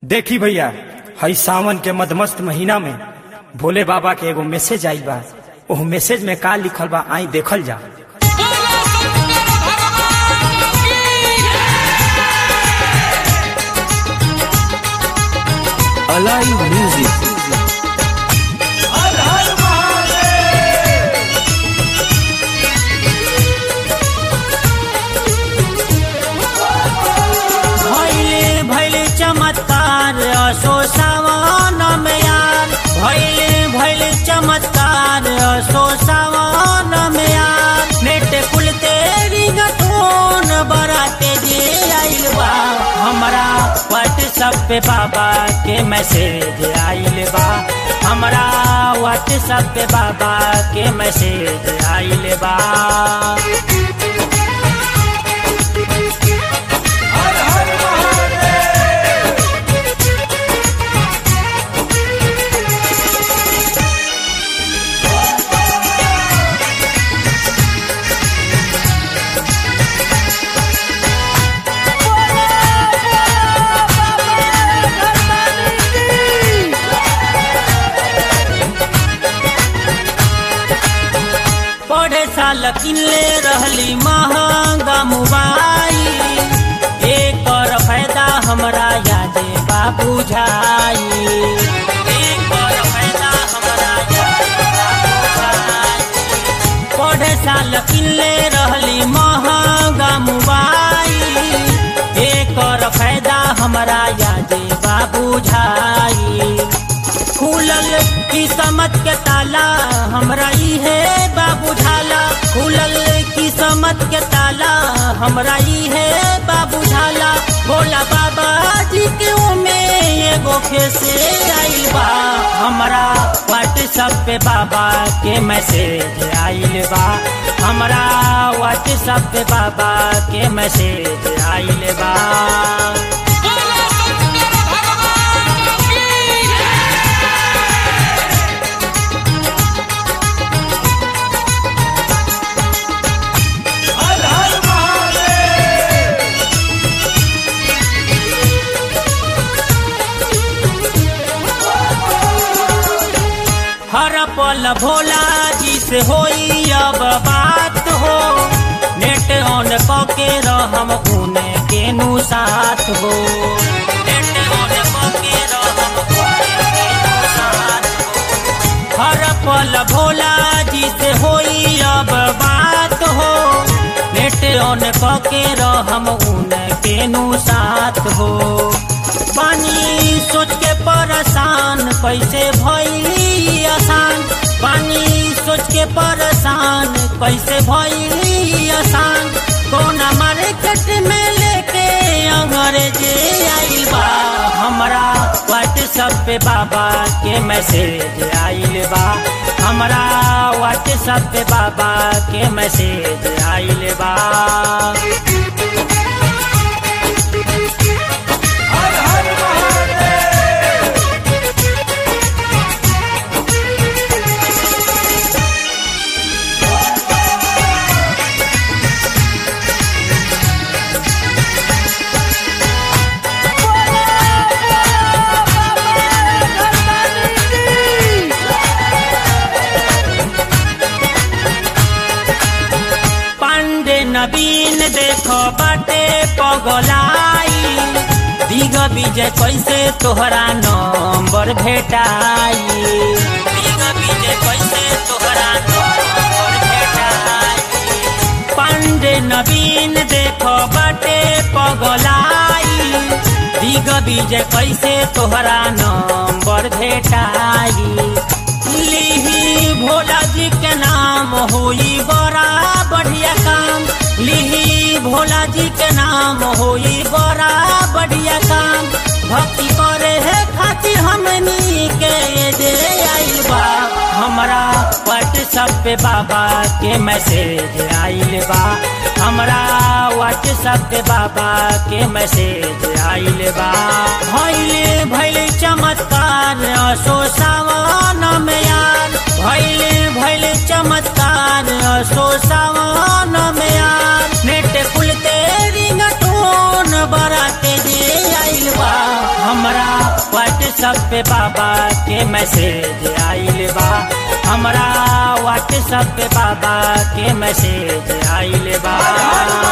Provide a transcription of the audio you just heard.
देखी भैया हई सावन के मदमस्त महीना में भोले बाबा के एगो मैसेज आई बा ओह मैसेज में का लिखल बा आई देखल जा Alive Music. भैले भैले चमत्कार असो सावन में यार भैले भैले चमत्कार असो सावन में यार नेट कुल तेरी गठोन बराते जे आइल बा हमरा व्हाट्सएप पे बाबा के मैसेज आइल बा हमरा व्हाट्सएप पे बाबा के मैसेज आइल बा पढ़े साल किनले रहली महंगा मोबाइल एकर फायदा हमरा यादे बा बुझाई एकर फायदा हमरा यादे बा बुझाई पढ़े साल किनले रहली महंगा मोबाइल एकर फायदा हमरा यादे बा बुझाई खुलल किस्मत के ताला हमरा इहे बाबू झाला खुलल किस्मत के ताला हमरा इहे बाबू झाला भोला बाबा जी के ओमे एगो फेसे आइल बा हमरा व्हाट्सएप पे बाबा के मैसेज आइल बा हमरा व्हाट्सएप पे बाबा के मैसेज आइल बा हर पल भोला जी से होई अब बात हो नेट ऑन कके रहम उने केनु साथ हो नेट ऑन कके रहम उने केनु साथ हो हर पल भोला जी से होई अब बात हो नेट ऑन कके रहम उने केनु साथ हो पानी सोच के परेशान कैसे भइली आसान पानी सोच के परेशान कैसे भइली आसान कोना मार्केट में लेके अंग्रेजे आइल बा हमरा व्हाट्सएप पे बाबा के मैसेज आइल बा हमरा व्हाट्सएप पे बाबा के मैसेज आइल बा पांडे नवीन देखो बाटे पगलाई दिग विजय कैसे तोहरा नंबर भेटाई दिग विजय कैसे तोहरा नंबर भेटाई पांडे नवीन देखो बाटे पगलाई दिग विजय कैसे तोहरा नंबर भेटाई लिही भोला जी के नाम होई बड़ा बढ़िया काम लिही भोला जी के नाम होई बड़ा बढ़िया काम भक्ति करे है खातिर हमनी के दे आइल बा हमरा व्हाट्सएप पे बाबा के मैसेज आइल बा हमरा व्हाट्सएप पे बाबा के मैसेज आइल बा भैले भैले चमत्कार असो सावन में यार भैले भैले चमत्कार असो सावन में यार नेट कुल तेरी गठोन बराते जे आइल बा हमरा व्हाट्सएप पे बाबा के मैसेज आइल बा हमरा व्हाट्सएप पे बाबा के मैसेज आइल बा